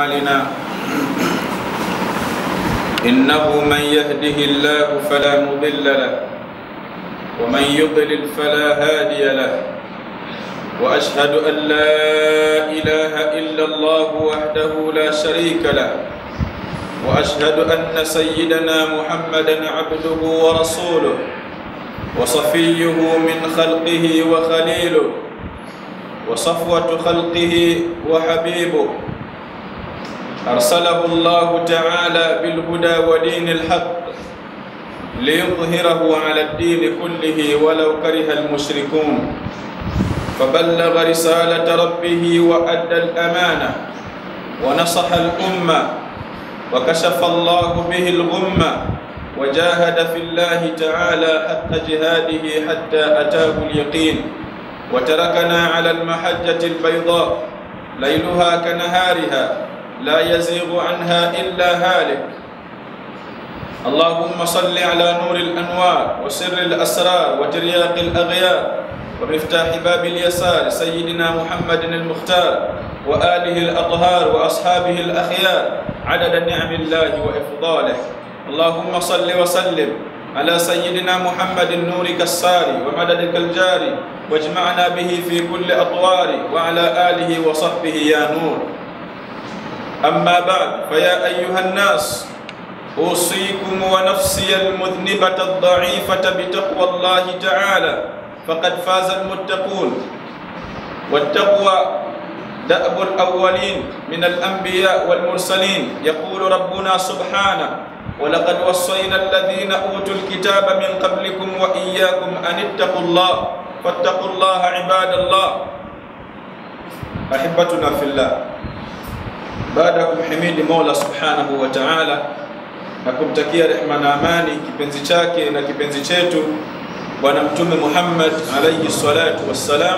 أعمالنا إنه من يهده الله فلا مضل له ومن يضلل فلا هادي له وأشهد أن لا إله إلا الله وحده لا شريك له وأشهد أن سيدنا محمدا عبده ورسوله وصفيه من خلقه وخليله وصفوة خلقه وحبيبه أرسله الله تعالى بالهدى ودين الحق ليظهره على الدين كله ولو كره المشركون فبلغ رسالة ربه وأدى الأمانة ونصح الأمة وكشف الله به الغمة وجاهد في الله تعالى حق جهاده حتى أتاه اليقين وتركنا على المحجة البيضاء ليلها كنهارها لا يزيغ عنها إلا هالك اللهم صل على نور الأنوار وسر الأسرار وترياق الأغيار ومفتاح باب اليسار سيدنا محمد المختار وآله الأطهار وأصحابه الأخيار عدد نعم الله وإفضاله اللهم صل وسلم على سيدنا محمد النور كالساري ومددك الجاري واجمعنا به في كل أطوار وعلى آله وصحبه يا نور أما بعد فيا أيها الناس أوصيكم ونفسي المذنبة الضعيفة بتقوى الله تعالى فقد فاز المتقون والتقوى دأب الأولين من الأنبياء والمرسلين يقول ربنا سبحانه ولقد وصينا الذين أوتوا الكتاب من قبلكم وإياكم أن اتقوا الله فاتقوا الله عباد الله أحبتنا في الله baada ya kumhimidi Mola Subhanahu wa Ta'ala na kumtakia rehma na amani kipenzi chake na kipenzi chetu Bwana Mtume Muhammad alayhi salatu wassalam,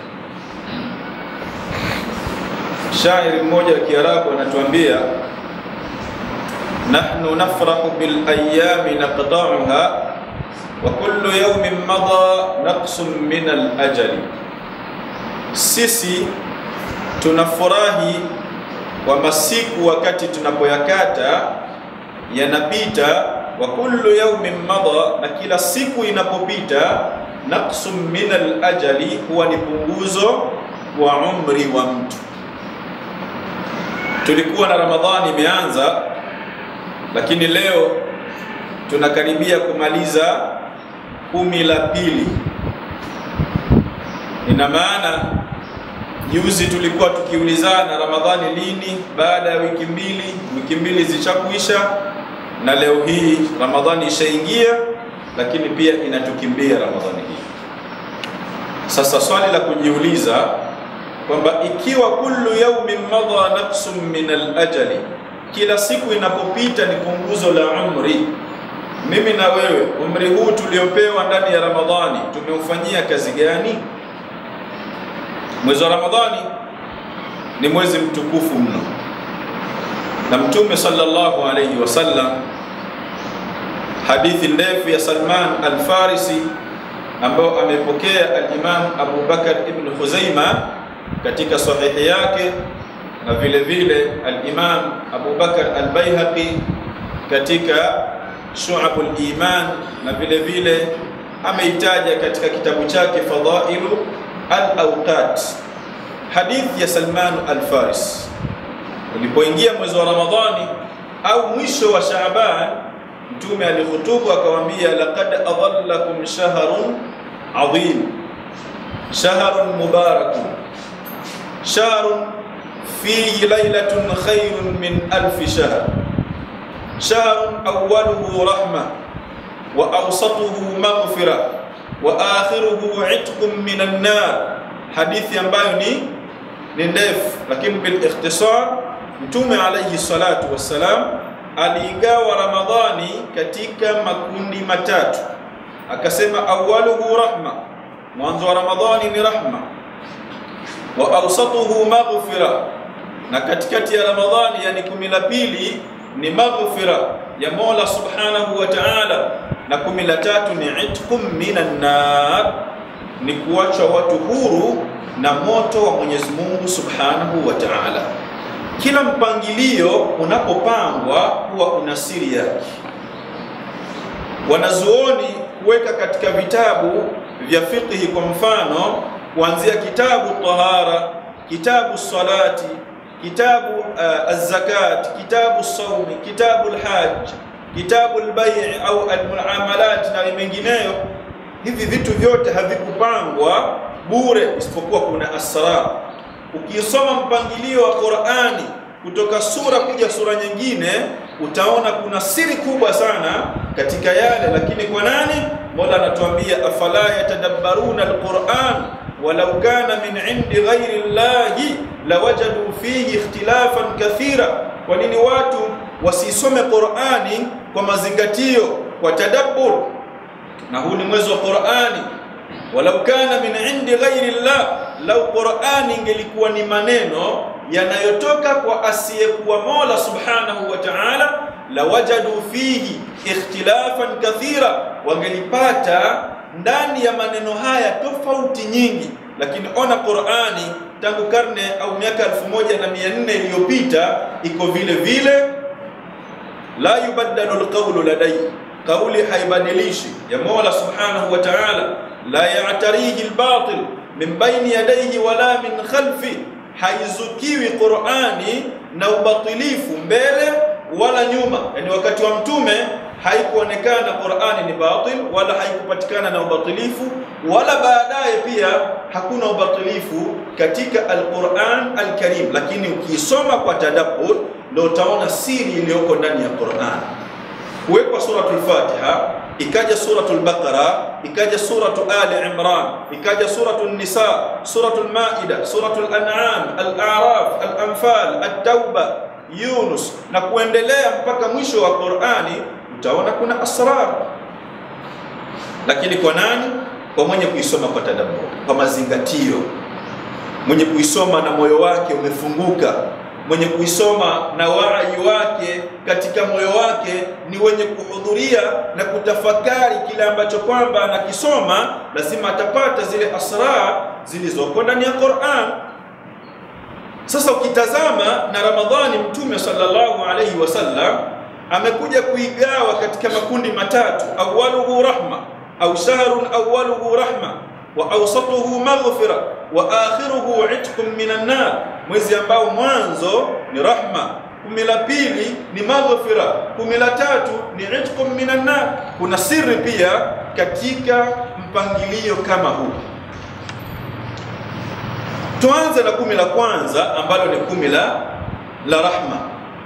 shairi mmoja wa Kiarabu anatuambia nahnu nafrahu bil ayami naqta'uha wa kullu yawmin madha naqsun min al ajali, sisi tunafurahi kwa masiku wakati tunapoyakata yanapita, wa kullu yawmin madha, na kila siku inapopita, naqsum min al-ajali, huwa ni punguzo wa umri wa mtu. Tulikuwa na Ramadhani imeanza, lakini leo tunakaribia kumaliza kumi la pili. Ina maana Juzi tulikuwa tukiulizana Ramadhani lini, baada ya wiki mbili, wiki mbili zishakuisha, na leo hii Ramadhani ishaingia, lakini pia inatukimbia Ramadhani hii. Sasa swali la kujiuliza kwamba ikiwa kullu yaumin madha naqsun min al-ajali, kila siku inapopita ni punguzo la umri, mimi na wewe, umri huu tuliopewa ndani ya Ramadhani tumeufanyia kazi gani? Mwezi wa Ramadhani ni mwezi mtukufu mno, na Mtume sallallahu alayhi wasallam, hadithi ndefu ya Salman al-Farisi ambayo amepokea al-Imam Abu Bakar ibn Khuzaima katika sahihi yake, na vile vile al-Imam Abu Bakar al-Baihaqi katika Shu'abul Iman, na vile vile ameitaja katika kitabu chake Fadailu al-Awqat, hadithi ya Salman al-Faris. Ulipoingia mwezi wa Ramadhani au mwisho wa Shaaban, Mtume alihutubu akawaambia, laqad adhallakum shahrun adhim, shahrun mubarakun, shahrun fihi laylatun khayrun min alfi shahr, shahrun awwaluhu rahma wa awsatuhu maghfira wa akhiruhu itqun minan nar, hadithi ambayo ni ni ndefu, lakini bil ikhtisar, Mtume alayhi salatu wassalam aliigawa Ramadhani katika makundi matatu, akasema awwaluhu rahma, mwanzo wa Ramadhani ni rahma, wa awsatuhu maghfira, na katikati ya Ramadhani, yani kumi la pili ni maghfira ya Mola subhanahu wa ta'ala na kumi la tatu ni itqum minan nar, ni kuachwa watu huru na moto wa Mwenyezi Mungu subhanahu wa ta'ala. kila mpangilio unapopangwa huwa una siri yake. Wanazuoni kuweka katika vitabu vya fiqhi, kwa mfano kuanzia kitabu tahara, kitabu salati, kitabu uh, az-zakat, kitabu saumi, kitabu al-hajj, kitabu al-bay' au al-muamalat na mengineyo. Hivi vitu vyote havikupangwa bure, isipokuwa kuna asrar. Ukisoma mpangilio wa Qur'ani kutoka sura kuja sura nyingine, utaona kuna siri kubwa sana katika yale. Lakini kwa nani? Mola anatuambia afala yatadabbaruna alquran walau kana min indi ghairi llahi lawajadu fihi ikhtilafan kathira. Kwa nini watu wasisome Qur'ani kwa mazingatio, kwa tadabbur? Na huu ni mwezi wa Qur'ani. Walau kana min indi ghairi llah, lau Qur'ani ingelikuwa ni maneno yanayotoka kwa asiyekuwa Mola subhanahu wa ta'ala, lawajadu fihi ikhtilafan kathira, wangelipata ndani ya maneno haya tofauti nyingi. Lakini ona Qur'ani tangu karne au miaka elfu moja na mia nne iliyopita iko vile vile, la yubaddalu alqawlu ladai, kauli haibadilishi ya Mola subhanahu wa ta'ala, la ya'tarihi albatil min baini yadayhi wala min khalfi haizukiwi Qur'ani na ubatilifu mbele wala nyuma. Yani wakati wa Mtume haikuonekana Qur'ani ni batil wala haikupatikana na ubatilifu, wala baadaye pia hakuna ubatilifu katika al-Qur'an al-Karim, lakini ukisoma kwa tadabbur ndio utaona siri iliyoko ndani ya Qur'an. Kuwekwa suratul Fatiha ikaja suratul Baqara, ikaja suratu Ali Imran, ikaja suratul Nisa, suratul Maida, suratul An'am, Al-A'raf, Al-Anfal, At-Tauba, Yunus na kuendelea mpaka mwisho wa Qur'ani, utaona kuna asrar. Lakini kwa nani? Kwa mwenye kuisoma kwa tadabbur, kwa mazingatio, mwenye kuisoma na moyo wake umefunguka mwenye kuisoma na waai wake katika moyo wake ni wenye kuhudhuria na kutafakari kile ambacho kwamba anakisoma, lazima atapata zile asrar zilizoko ndani ya Qur'an. Sasa ukitazama na Ramadhani, Mtume sallallahu alaihi wasallam amekuja kuigawa katika makundi matatu, awwaluhu rahma au shahrun awwaluhu rahma wa awsatuhu maghfira wa akhiruhu itqun minan nar, mwezi ambao mwanzo ni rahma, kumi la pili ni maghfira, kumi la tatu ni itqun minan nar. Kuna siri pia katika mpangilio kama huu. Tuanze na kumi la kwanza ambalo ni kumi la la rahma.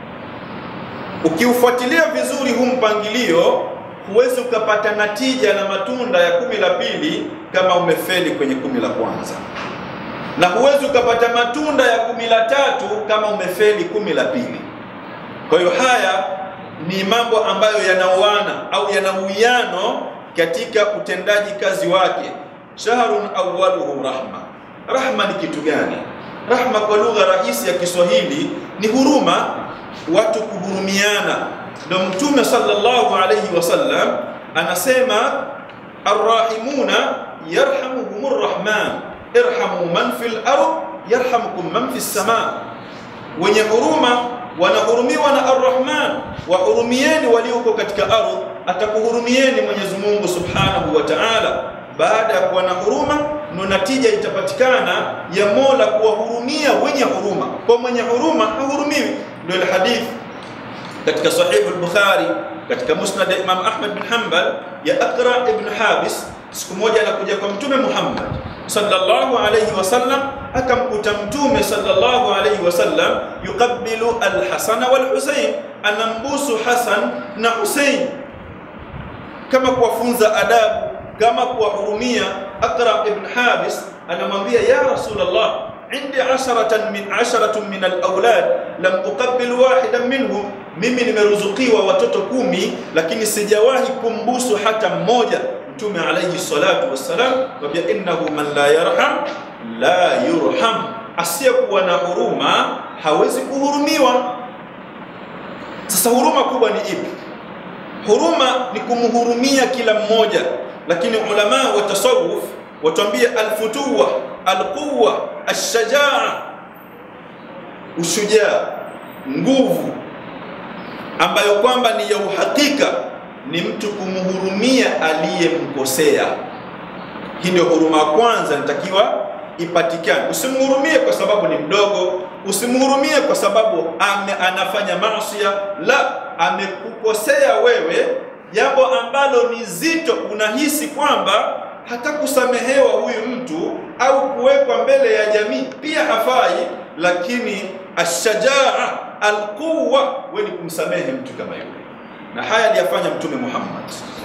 Ukiufuatilia vizuri huu mpangilio huwezi ukapata natija na matunda ya kumi la pili kama umefeli kwenye kumi la kwanza, na huwezi ukapata matunda ya kumi la tatu kama umefeli kumi la pili. Kwa hiyo haya ni mambo ambayo yanaoana au yana uwiano katika utendaji kazi wake. Shahrun awwaluhu rahma. Rahma ni kitu gani? Rahma kwa lugha rahisi ya Kiswahili ni huruma, watu kuhurumiana ndio Mtume sallallahu alayhi wasallam anasema arrahimuna yarhamuhumur rahman irhamu man fil ard yarhamukum man fis sama, wenye huruma wanahurumiwa na arrahman, wahurumieni walioko katika ardhi, atakuhurumieni Mwenyezi Mungu subhanahu wa ta'ala. Baada ya kuwa na huruma, ndo natija itapatikana ya Mola kuwahurumia wenye huruma. Kwa mwenye huruma hahurumiwi, ndio ile hadithi katika Sahih al-Bukhari katika Musnad Imam Ahmad bin Hanbal ya Aqra ibn Habis, siku moja anakuja kwa Mtume Muhammad sallallahu alayhi wasallam, akamkuta Mtume sallallahu alayhi wasallam yuqabbilu al-Hasan wal-Husayn, anambusu Hasan na Husayn, kama kuwafunza adabu, kama kuwahurumia. Aqra ibn Habis anamwambia ya Rasulullah indi asharatan min asharatun min alawlad lam uqabbil wahidan minhum, mimi nimeruzukiwa watoto kumi lakini sijawahi kumbusu hata mmoja. Mtume alayhi salatu wassalam kwambia, innahu man la yarham la yurham, asiyekuwa na huruma hawezi kuhurumiwa. Sasa huruma kubwa ni ipi? Huruma ni kumhurumia kila mmoja, lakini ulama wa tasawuf watuambia alfutuwa alquwa alshajaa, ushujaa nguvu ambayo kwamba ni ya uhakika ni mtu kumhurumia aliyemkosea. Hii ndio huruma ya kwanza inatakiwa ipatikane. Usimhurumie kwa sababu ni mdogo, usimhurumie kwa sababu ame, anafanya maasiya. La, amekukosea wewe jambo ambalo ni zito, unahisi kwamba hata kusamehewa huyu mtu au kuwekwa mbele ya jamii pia hafai, lakini ashajaa alquwa, wewe ni kumsamehe mtu kama yule, na haya aliyafanya Mtume Muhammad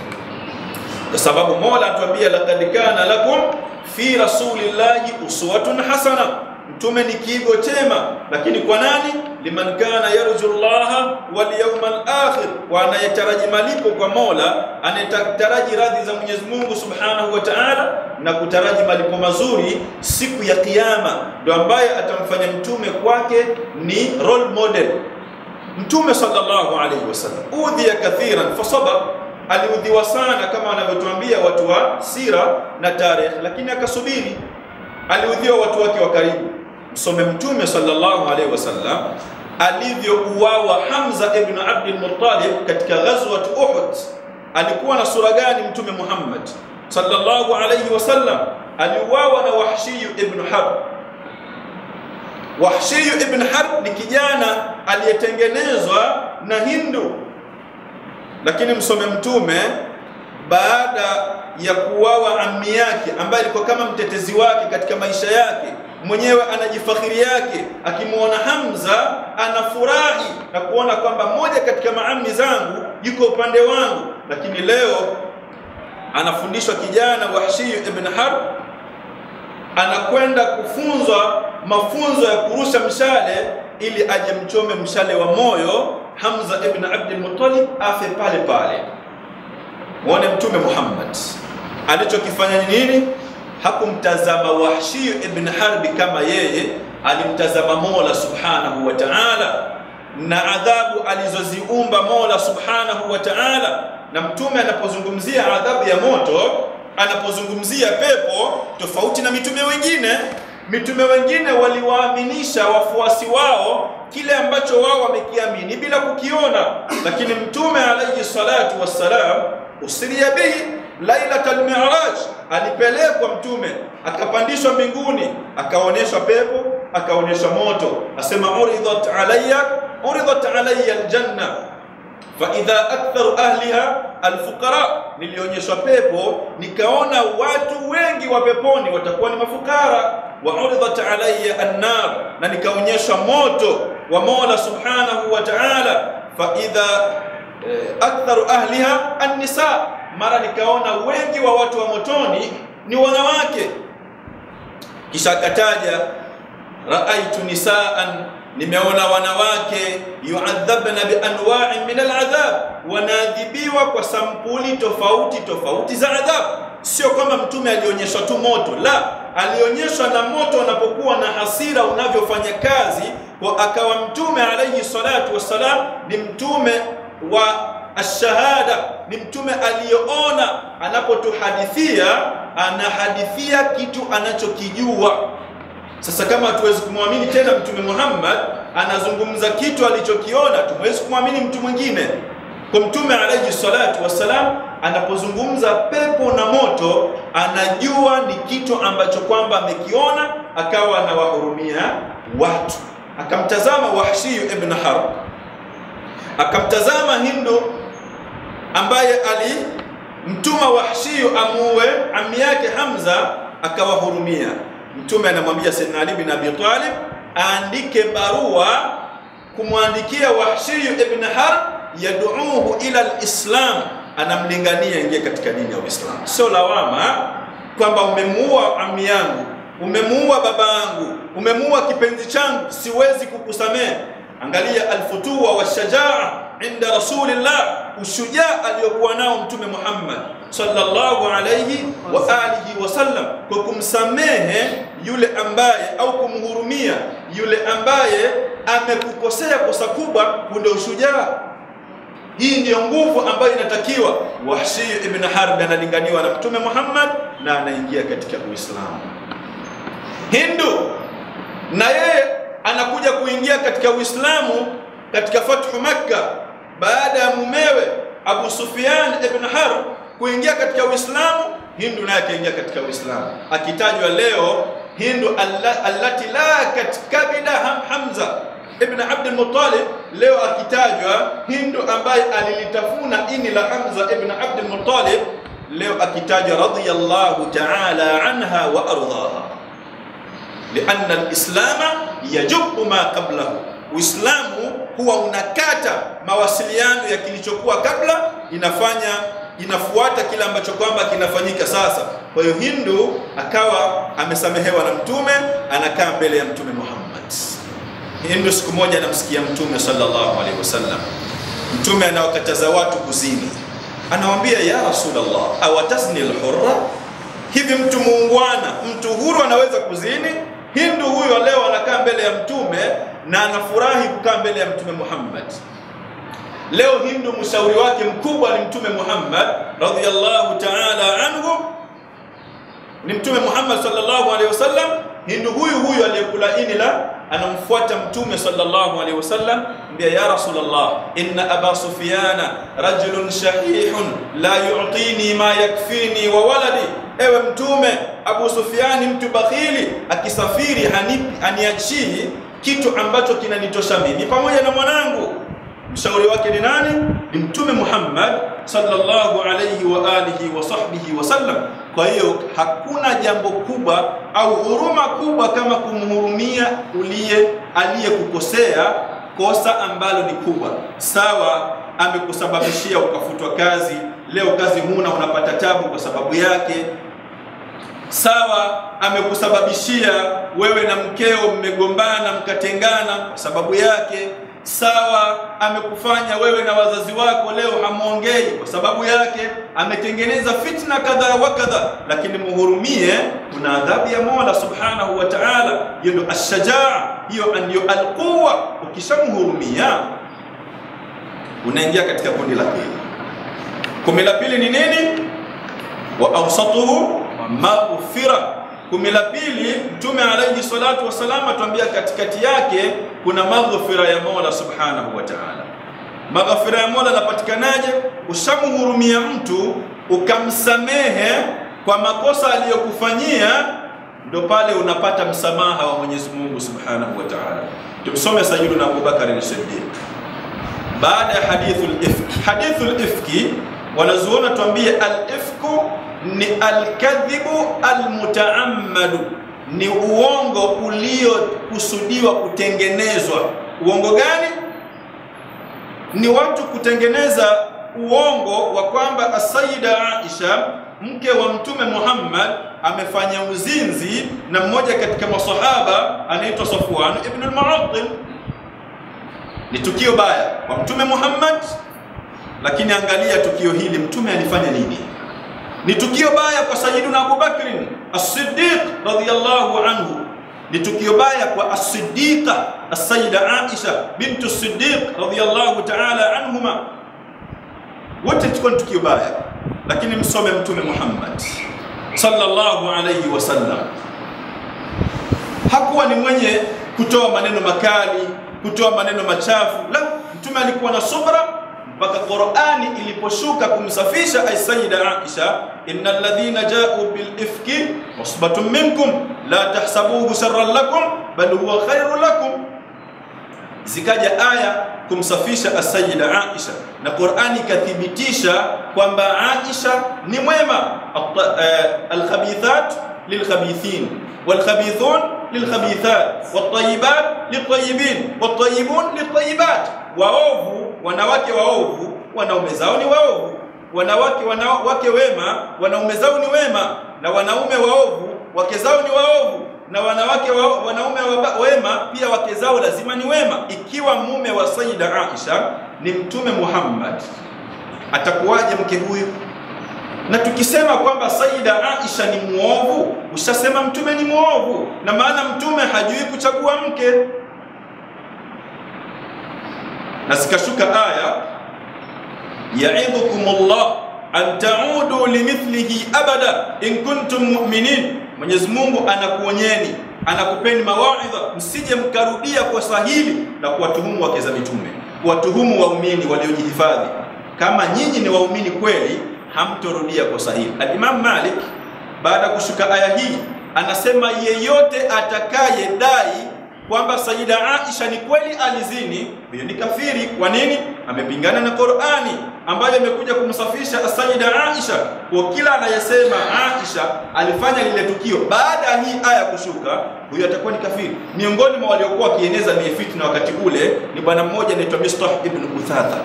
kwa sababu Mola atuambia laqad kana lakum fi rasulillahi uswatun hasana, mtume ni kiigo chema. Lakini kwa nani? liman kana yarju llaha wal yawmal akhir, kwa anayetaraji malipo kwa Mola, anayetaraji radhi za Mwenyezi Mungu subhanahu wa ta'ala, na kutaraji malipo mazuri siku ya Kiyama, ndo ambaye atamfanya mtume kwake ni role model. Mtume sallallahu alayhi wasallam udhiya kathiran fasabar aliudhiwa sana kama wanavyotuambia watu wa sira na tarehe, lakini akasubiri. Aliudhiwa watu wake wa karibu. Msome Mtume sallallahu alaihi wasallam alivyouawa Hamza ibn Abdul Muttalib katika ghazwat Uhud. Alikuwa na sura gani Mtume Muhammad sallallahu alaihi wasallam? Aliuawa na Wahshiyu ibn Harb. Wahshiyu ibn Harb ni kijana aliyetengenezwa na Hindu lakini msome mtume baada ya kuuawa ammi yake ambaye alikuwa kama mtetezi wake katika maisha yake mwenyewe anajifakhiri yake akimwona Hamza anafurahi na kuona kwamba mmoja katika maami zangu yuko upande wangu lakini leo anafundishwa kijana Wahshiyu ibn Harb anakwenda kufunzwa mafunzo ya kurusha mshale ili aje mchome mshale wa moyo Hamza ibn Abdul Muttalib afe pale pale. Muone Mtume Muhammad alichokifanya ni nini? Hakumtazama Wahshi ibn Harbi kama yeye, alimtazama Mola subhanahu wa ta'ala na adhabu alizoziumba Mola subhanahu wa ta'ala. Na Mtume anapozungumzia adhabu ya moto, anapozungumzia pepo, tofauti na mitume wengine mitume wengine waliwaaminisha wafuasi wao kile ambacho wao wamekiamini bila kukiona, lakini mtume alayhi salatu wassalam usiria bihi lailatal mi'raj, alipelekwa mtume akapandishwa mbinguni, akaonyeshwa pepo, akaonyeshwa moto, asema uridat alayya uridat alayya aljanna fa idha aktharu ahliha alfuqara, nilionyeshwa pepo nikaona watu wengi wa peponi watakuwa ni mafukara. Wa uridat alayya annar, na nikaonyeshwa moto wa Mola subhanahu wa ta'ala. Fa idha eh, aktharu ahliha annisa, mara nikaona wengi wa watu wa motoni ni wanawake. Kisha akataja raaitu nisaan nimeona wanawake yuadhabna bianwai min aladhab, wanaadhibiwa kwa sampuli tofauti tofauti za adhabu. Sio kwamba mtume alionyeshwa tu moto, la, alionyeshwa na moto unapokuwa na hasira unavyofanya kazi, kwa akawa mtume alayhi salatu wassalam ni mtume wa ashahada, ni mtume aliyeona, anapotuhadithia anahadithia kitu anachokijua. Sasa kama hatuwezi kumwamini tena Mtume Muhammad anazungumza kitu alichokiona, tumewezi kumwamini mtu mwingine. Kwa Mtume alayhi salatu wassalam anapozungumza pepo na moto, anajua ni kitu ambacho kwamba amekiona, akawa anawahurumia watu. Akamtazama Wahshiyu ibn Harb, akamtazama Hindu ambaye alimtuma Wahshiyu amuue ami yake Hamza, akawahurumia. Mtume anamwambia Sayyidina Ali bin Abi Talib aandike barua kumwandikia Wahshiyu ibn Harb yaduuhu ila alislam, anamlingania ingie katika dini ya Uislamu. Sio lawama kwamba umemuua ami yangu, umemuua baba yangu, umemuua kipenzi changu, siwezi kukusamehe. Angalia alfutua washajaa inda rasulillah, ushujaa aliyokuwa nao Mtume Muhammad sallallahu alayhi wa alihi wasallam, kwa kumsamehe yule ambaye au kumhurumia yule ambaye amekukosea kosa kubwa, ndio ushujaa. Hii ndiyo nguvu ambayo inatakiwa. Wahshi ibn Harb analinganiwa na Mtume Muhammad na anaingia katika Uislamu. Hindu na yeye anakuja kuingia katika Uislamu katika fathu Makka baada ya mumewe Abu Sufyan ibn Harb kuingia katika Uislamu, Hindu naye akaingia katika Uislamu, akitajwa leo Hindu alla, allati lakat kabida ham Hamza ibn Abd al-Muttalib, leo akitajwa Hindu ambaye alilitafuna ini la Hamza ibn Abd al-Muttalib, leo akitajwa radiyallahu ta'ala anha wa ardhaha, lianna al-islama yajubu ma qablahu, Uislamu huwa unakata mawasiliano ya kilichokuwa kabla, inafanya inafuata kile ambacho kwamba kinafanyika sasa. Kwa hiyo Hindu akawa amesamehewa na Mtume, anakaa mbele ya Mtume Muhammad. Hindu siku moja anamsikia Mtume sallallahu alaihi wasallam, Mtume anawakataza watu kuzini, anawambia ya Rasulullah, awatazni alhurra, hivi mtu muungwana, mtu huru anaweza kuzini? Hindu huyo leo anakaa mbele ya Mtume na anafurahi kukaa mbele ya Mtume Muhammad. Leo Hindu mshauri wake mkubwa ni Mtume Muhammad radhiyallahu ta'ala anhu, ni Mtume Muhammad sallallahu alaihi wasallam. Hindu huyu huyu aliyekula ini la anamfuata Mtume sallallahu alaihi wasallam, mbia ya Rasulullah, inna aba Sufyana rajulun shahihun la yu'tini ma yakfini wa waladi, ewe Mtume, Abu Sufyani mtu bakhili, akisafiri hanipi haniachii kitu ambacho kinanitosha mimi pamoja na mwanangu mshauri wake ni nani? Ni Mtume Muhammad sallallahu alayhi wa alihi wa sahbihi wasallam. Kwa hiyo hakuna jambo kubwa au huruma kubwa kama kumhurumia uliye aliyekukosea kosa ambalo ni kubwa. Sawa, amekusababishia ukafutwa kazi, leo kazi huna, unapata tabu kwa sababu yake. Sawa, amekusababishia wewe na mkeo mmegombana mkatengana kwa sababu yake sawa amekufanya wewe na wazazi wako leo hamwongei kwa sababu yake, ametengeneza fitna kadha wa kadha, lakini muhurumie, kuna adhabu ya Mola subhanahu wa ta'ala. Hiyo ndio ashajaa, hiyo ndio alquwa. Ukishamhurumia unaingia katika kundi la pili. Kundi la pili ni nini? wa awsatuhu maghfira Kumi la pili, Mtume alayhi salatu wasalam atuambia katikati yake kuna maghfira ya Mola subhanahu wa ta'ala. Maghfira ya Mola yanapatikanaje? Ushamhurumia mtu ukamsamehe kwa makosa aliyokufanyia, ndo pale unapata msamaha wa Mwenyezi Mungu subhanahu wa ta'ala. Tumsome Sayyiduna Abu Bakar as-Siddiq baada ya hadithul ifki. Hadithul ifki wanazuona tuambie al-ifku ni alkadhibu almutaammadu, ni uongo uliokusudiwa kutengenezwa. Uongo gani? Ni watu kutengeneza uongo wa kwamba Asayida Aisha mke wa Mtume Muhammad amefanya uzinzi na mmoja katika masahaba anaitwa Safwan ibn al-Mu'attal. Ni tukio baya kwa Mtume Muhammad, lakini angalia tukio hili, Mtume alifanya nini? ni tukio baya kwa Sayyiduna Abu Bakr As-Siddiq radhiyallahu anhu, ni tukio baya kwa As-Siddiqa As-Sayyida Aisha bintu As-Siddiq radhiyallahu ta'ala anhuma, wote tulikuwa ni tukio baya, lakini msome Mtume Muhammad sallallahu alayhi wasallam hakuwa ni mwenye kutoa maneno makali, kutoa maneno machafu, la, Mtume alikuwa na subra mpaka Qur'ani iliposhuka kumsafisha Sayyida Aisha, innal ladhina ja'u bil ifki usbatun minkum la tahsabuhu sharran lakum bal huwa khairun lakum. Zikaja aya kumsafisha Sayyida Aisha na Qur'ani ikathibitisha kwamba Aisha ni mwema. Alkhabithat lilkhabithin walkhabithun lilkhabithat wattayibat littayibin wattayibun littayibat, waovu wanawake waovu wanaume zao ni waovu, wanawake wanawake wema wanaume zao ni wema, na wanaume waovu wake zao ni waovu, na wanawake wa, wanaume wa, wema pia wake zao lazima ni wema. Ikiwa mume wa Sayyida Aisha ni Mtume Muhammad, atakuwaje mke huyu? Na tukisema kwamba Sayyida Aisha ni muovu, ushasema mtume ni muovu, na maana mtume hajui kuchagua mke na zikashuka aya yaidhukumullah an taudu limithlihi abada in kuntum mu'minin. Mwenyezi Mungu anakuonyeni, anakupeni mawaidha, msije mkarudia kosa hili la kuwatuhumu wake za mitume. kuwatuhumu waumini waliojihifadhi. Kama nyinyi ni waumini kweli, hamtorudia kosa hili. Al-Imam Malik baada ya kushuka aya hii anasema, yeyote atakayedai kwamba Sayyida Aisha ni kweli alizini, huyo ni kafiri. Kwa nini? Amepingana na Qur'ani ambayo imekuja kumsafisha Sayyida Aisha. Kwa kila anayesema Aisha alifanya lile tukio baada ya hii aya kushuka, huyo atakuwa ni kafiri. Miongoni mwa waliokuwa wakieneza mie fitna wakati ule ni bwana mmoja anaitwa Mistah ibn Uthatha.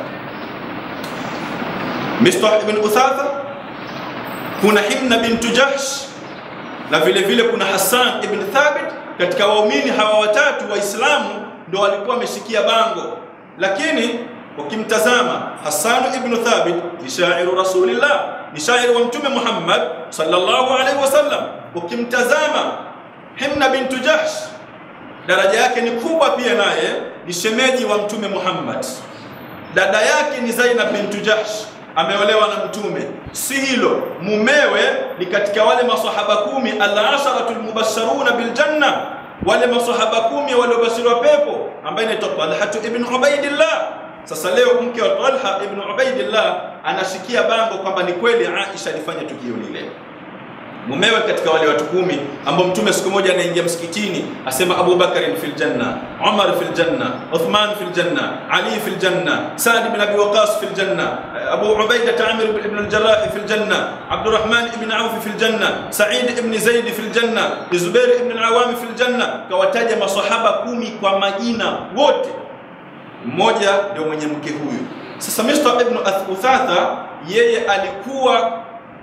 Mistah ibn Uthatha, kuna Himna bintu Jahsh na vile vile kuna Hassan ibn Thabit katika waumini hawa watatu Waislamu ndio walikuwa wameshikia bango, lakini ukimtazama Hassan ibn Thabit ni shairu Rasulillah, ni shairi wa Mtume Muhammad sallallahu alaihi wasallam. Ukimtazama Himna bintu Jahsh daraja yake ni kubwa pia, naye ni shemeji wa Mtume Muhammad. Dada yake ni Zainab bintu Jahsh ameolewa na Mtume. Si hilo, mumewe ni katika wale masahaba kumi al-asharatu al-mubashsharuna bil janna, wale masahaba kumi waliobashiriwa pepo, ambaye ni Talha ibn Ubaidillah. Sasa leo mke wa Talha ibn Ubaidillah anashikia bango kwamba ni kweli Aisha alifanya tukio lile mumewe katika wale watu kumi ambao mtume siku moja anaingia msikitini asema Abu Bakar fil janna, Umar fil janna, Uthman fil janna, Ali fil janna, Sa'd ibn Abi Waqqas fil janna, Abu Ubaida Amir ibn al-Jarrah fil janna, Abdurrahman ibn Auf fil janna, Sa'id ibn Zaid fil janna, Zubair ibn al-Awam fil janna. Kawataja masahaba kumi kwa majina wote, mmoja ndio mwenye mke huyu. Sasa Mistah ibn Uthatha yeye alikuwa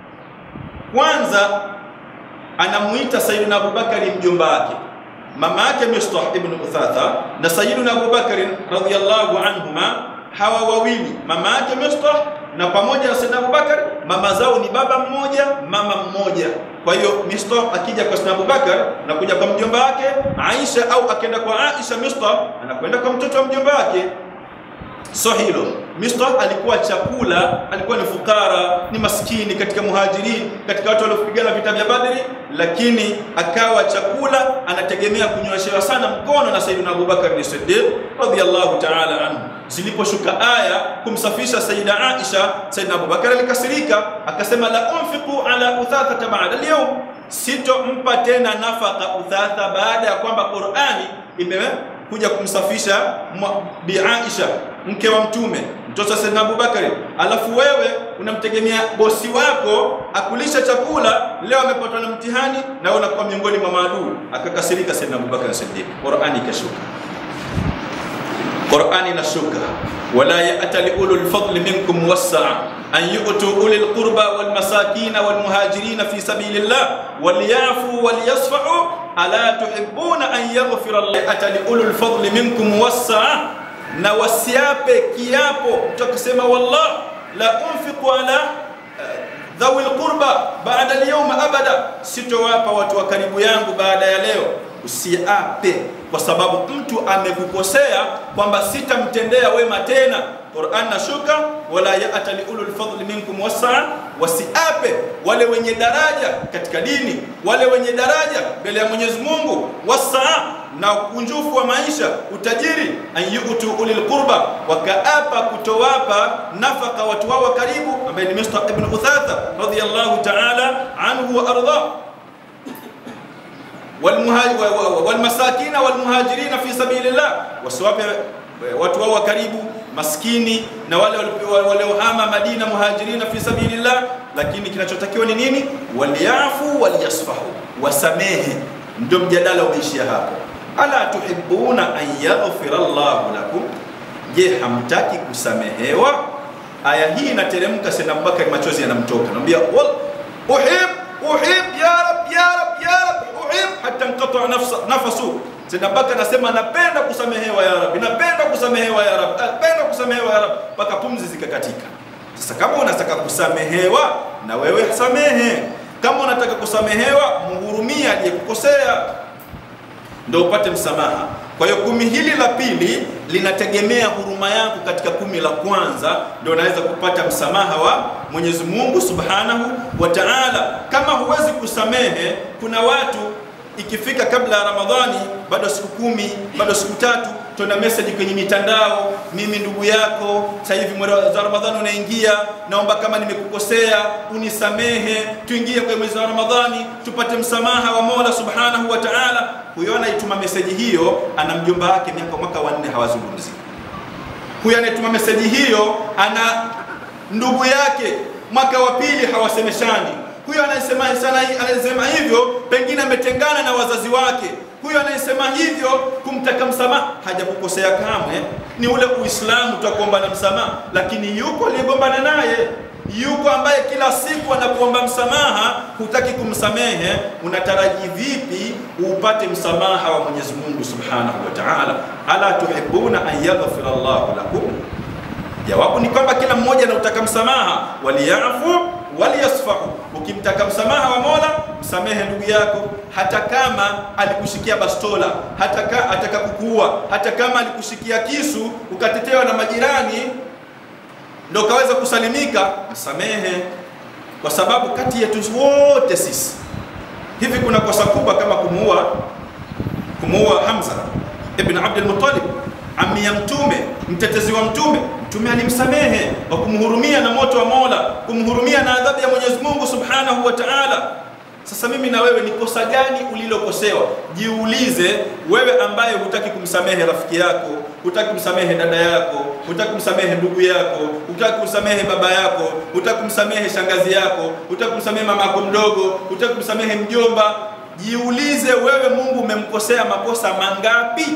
kwanza anamuita Sayyidina Abubakari mjomba wake, mama yake Mistah ibn Uthatha na Sayyidina Abubakari radhiyallahu anhuma, hawa wawili mama yake Mistah na pamoja na Sayyidina Abubakar, mama zao ni baba mmoja mama mmoja. Kwa hiyo Mistah akija kwa Sayyidina Abubakar anakuja kwa mjomba wake Aisha, au akienda kwa Aisha Mistah anakwenda kwa mtoto wa mjomba wake. So hilo Mistah alikuwa chakula, alikuwa ni fukara, ni maskini katika muhajirin, katika watu waliopigana vita vya Badri, lakini akawa chakula, anategemea kunyweshewa sana mkono na Sayyidina Abubakar ni Siddiq radhiyallahu ta'ala anhu. Ziliposhuka aya kumsafisha Sayyida Aisha, Sayyidina Abubakar alikasirika, akasema la unfiqu ala uthatha ba'da al-yawm, sitompa tena nafaka Uthatha baada ya kwamba Qur'ani ime kuja kumsafisha Bi Aisha mke wa Mtume, mtoto wa Sayyidina Abubakari, alafu wewe unamtegemea bosi wako akulisha chakula, leo amepatwa na mtihani na wewe unakuwa miongoni mwa maadui. Akakasirika Sayyidina Abubakar Siddiq, Qur'ani ikashuka. Qur'ani inashuka, wala ya'tali ulul fadli minkum wassa'a an yu'tu ulil qurba wal masakin wal muhajirin fi sabilillah wal ya'fu wal yasfa'u ala tuhibbuna an yaghfira Allah atali ulul fadli minkum wassa'a, na wasiape kiapo tukisema wallah la unfiqu ala dhawi alqurba ba'da alyawma abada, sitowapa watu wa karibu yangu baada ya leo. Usiape kwa sababu mtu amekukosea kwamba sitamtendea wema tena. Qur'an nashuka, wala ya'tali ulul fadli minkum wasaa, wasiape wale wenye daraja katika dini, wale wenye daraja mbele ya Mwenyezi Mungu, wasaa na ukunjufu wa maisha, utajiri, an yu'tu ulil qurba, wakaapa kutowapa nafaka watu wao wa karibu, ambaye ni Mistah ibn Uthatha radhiyallahu ta'ala anhu wa arda walmasakina walmuhajirina fi sabilillah, wasiwape watu wao wa karibu maskini na wale waliohama Madina, muhajirina fi sabilillah. Lakini kinachotakiwa ni nini? Waliafu waliyasfahu, wasamehe. Ndio mjadala umeishia hapo. Ala tuhibbuna an yaghfira Allahu lakum, je, hamtaki kusamehewa? Aya hii inateremka, Sayyidina Abubakar machozi yanamtoka, anamwambia wal uhib uhib ya rab ya rab ya rab uhib hatta inqata nafsa nafasu. Sayyidina Abubakar anasema napenda kusamehewa ya Rabbi, napenda kusamehewa ya Rabbi, napenda kusamehewa ya Rabbi, mpaka pumzi zikakatika. Sasa kama unataka kusamehewa, na wewe samehe. Kama unataka kusamehewa, mhurumia aliyekukosea ndio upate msamaha. Kwa hiyo kumi hili la pili linategemea huruma yako katika kumi la kwanza, ndio unaweza kupata msamaha wa Mwenyezi Mungu Subhanahu wa Ta'ala. Kama huwezi kusamehe, kuna watu ikifika kabla ya Ramadhani, bado siku kumi, bado siku tatu, tuna message kwenye mitandao, mimi ndugu yako, sasa hivi mwezi wa Ramadhani unaingia, naomba kama nimekukosea unisamehe, tuingie kwenye mwezi wa Ramadhani tupate msamaha wa Mola Subhanahu wa Ta'ala. Huyo anaituma meseji hiyo ana mjomba wake miaka mwaka wanne hawazungumzi. Huyo anayetuma meseji hiyo ana ndugu yake mwaka wa pili hawasemeshani. Huyo anayesema sana anayesema hivyo pengine ametengana na wazazi wake. Huyo anayesema hivyo kumtaka msamaha hajakukosea kamwe, ni ule Uislamu tutakuomba msamaha, lakini yuko aliyegombana naye yuko ambaye kila siku anakuomba msamaha, hutaki kumsamehe, unataraji vipi upate msamaha wa Mwenyezi Mungu Subhanahu wa Ta'ala? Ala tuhibuna an yaghfira Allahu lakum? Jawabu ni kwamba kila mmoja anautaka msamaha, waliyafu waliyasfahu. Ukimtaka msamaha wa Mola, msamehe ndugu yako, hata kama alikushikia bastola, hata ka, ataka kukuua, hata kama alikushikia kisu ukatetewa na majirani ndo kaweza kusalimika, msamehe, kwa sababu kati yetu wote sisi hivi kuna kosa kubwa kama kumuua kumuua Hamza ibn Abdul Muttalib, ammi ya Mtume, mtetezi wa Mtume. Mtume alimsamehe kwa kumhurumia na moto wa Mola, kumhurumia na adhabu ya Mwenyezi Mungu Subhanahu wa Ta'ala. Sasa mimi na wewe ni kosa gani ulilokosewa? Jiulize wewe, ambaye hutaki kumsamehe rafiki yako, hutaki kumsamehe dada yako, hutaki kumsamehe ndugu yako, hutaki kumsamehe baba yako, hutaki kumsamehe shangazi yako, hutaki kumsamehe mama yako mdogo, hutaki kumsamehe mjomba. Jiulize wewe, Mungu umemkosea makosa mangapi?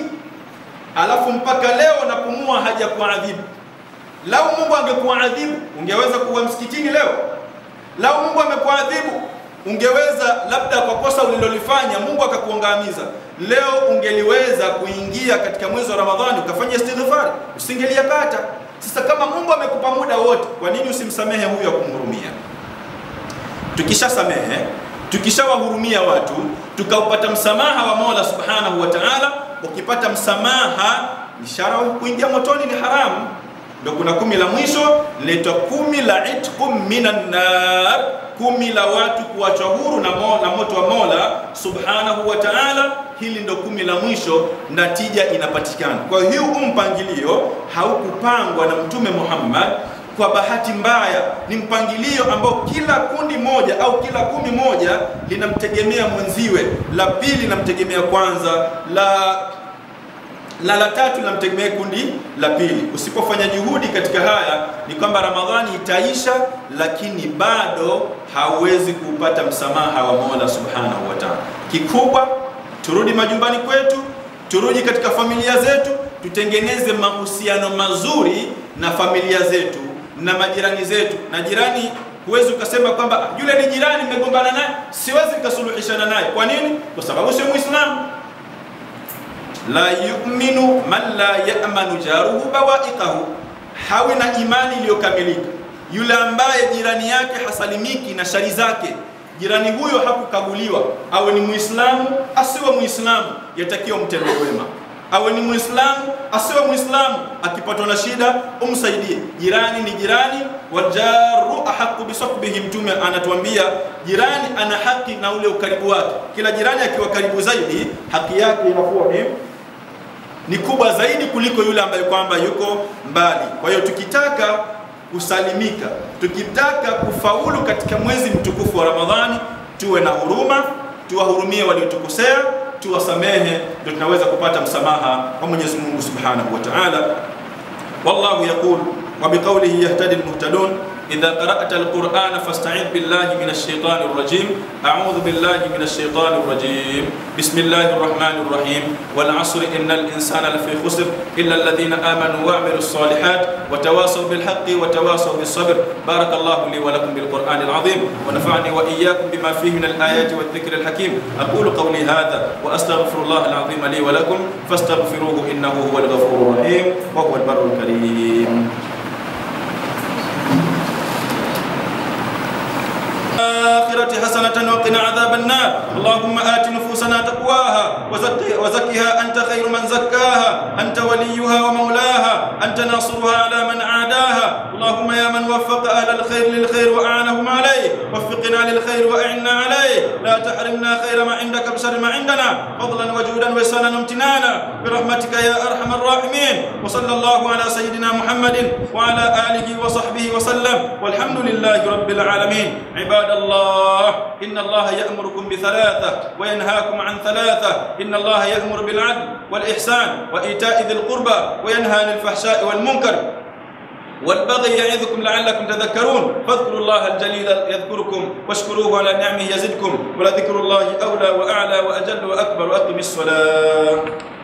Alafu mpaka leo napumua haja kuadhibu. Lau Mungu angekuadhibu ungeweza kuwa msikitini leo? Lau Mungu amekuadhibu ungeweza labda kwa kosa ulilolifanya Mungu akakuangamiza leo, ungeliweza kuingia katika mwezi wa Ramadhani ukafanya istighfar, usingeliyapata. Sasa kama Mungu amekupa muda wote, kwa nini usimsamehe huyo akumhurumia? Tukishasamehe, tukishawahurumia watu, tukaupata msamaha wa Mola Subhanahu wa Ta'ala, ukipata msamaha, ishara kuingia motoni ni haramu. Ndio kuna kumi la mwisho linaitwa kumi la itqum minan nar, kumi la watu kuachwa huru na, mo, na moto wa Mola Subhanahu wa Ta'ala. Hili ndo kumi la mwisho na tija inapatikana. Kwa hiyo huu mpangilio haukupangwa na Mtume Muhammad kwa bahati mbaya, ni mpangilio ambao kila kundi moja au kila kumi moja linamtegemea mwenziwe, la pili linamtegemea kwanza, la na la tatu namtegemea kundi la pili. Usipofanya juhudi katika haya, ni kwamba Ramadhani itaisha, lakini bado hauwezi kuupata msamaha wa Mola Subhanahu wa Ta'ala. Kikubwa turudi majumbani kwetu, turudi katika familia zetu, tutengeneze mahusiano mazuri na familia zetu na majirani zetu. Na jirani huwezi ukasema kwamba yule ni jirani, mmegombana naye, siwezi nikasuluhishana naye. Kwa nini? Kwa sababu sio Muislamu. La yu'minu man la ya'manu jaruhu bawa'iqahu, hawi na imani iliyokamilika yule ambaye jirani yake hasalimiki na shari zake. Jirani huyo hakukaguliwa, awe ni Muislamu asiwe Muislamu, yatakiwa mtende wema. Awe ni Muislamu asiwe Muislamu, akipatwa na shida umsaidie. Jirani ni jirani, wajaru ahaqu bisahbihi. Mtume anatuambia jirani ana haki na ule ukaribu wake. Kila jirani akiwa karibu zaidi, haki yake inakuwa ni ni kubwa zaidi kuliko yule ambaye kwamba yuko mbali. Kwa hiyo tukitaka kusalimika, tukitaka kufaulu katika mwezi mtukufu wa Ramadhani, tuwe na huruma, tuwahurumie waliotukosea, tuwasamehe, ndio tunaweza kupata msamaha wa Mwenyezi Mungu Subhanahu wa Ta'ala. Wallahu yaqul wa biqawlihi yahtadi almuhtadun إذا قرأت القرآن فاستعذ بالله من الشيطان الرجيم أعوذ بالله من الشيطان الرجيم بسم الله الرحمن الرحيم والعصر إن الإنسان لفي خسر إلا الذين آمنوا وعملوا الصالحات وتواصوا بالحق وتواصوا بالصبر بارك الله لي ولكم بالقرآن العظيم ونفعني وإياكم بما فيه من الآيات والذكر الحكيم أقول قولي هذا وأستغفر الله العظيم لي ولكم فاستغفروه إنه هو الغفور الرحيم وهو البر الكريم الآخرة حسنة وقنا عذاب النار اللهم آت نفوسنا أنفسنا تقواها وزكي وزكها أنت خير من زكاها أنت وليها ومولاها أنت ناصرها على من عاداها اللهم يا من وفق أهل الخير للخير وأعانهم عليه وفقنا للخير وأعنا عليه لا تحرمنا خير ما عندك بشر ما عندنا فضلا وجودا وإحسانا وامتنانا برحمتك يا أرحم الراحمين وصلى الله على سيدنا محمد وعلى آله وصحبه وسلم والحمد لله رب العالمين عباد الله إن الله يأمركم بثلاثة وينهاكم عن ثلاثة إن الله يأمر بالعدل والإحسان وإيتاء ذي القربى وينهى عن الفحشاء والمنكر والبغي يعظكم لعلكم تذكرون فاذكروا الله الجليل يذكركم واشكروه على نعمه يزدكم ولذكر الله أولى وأعلى وأجل وأكبر وأقم الصلاة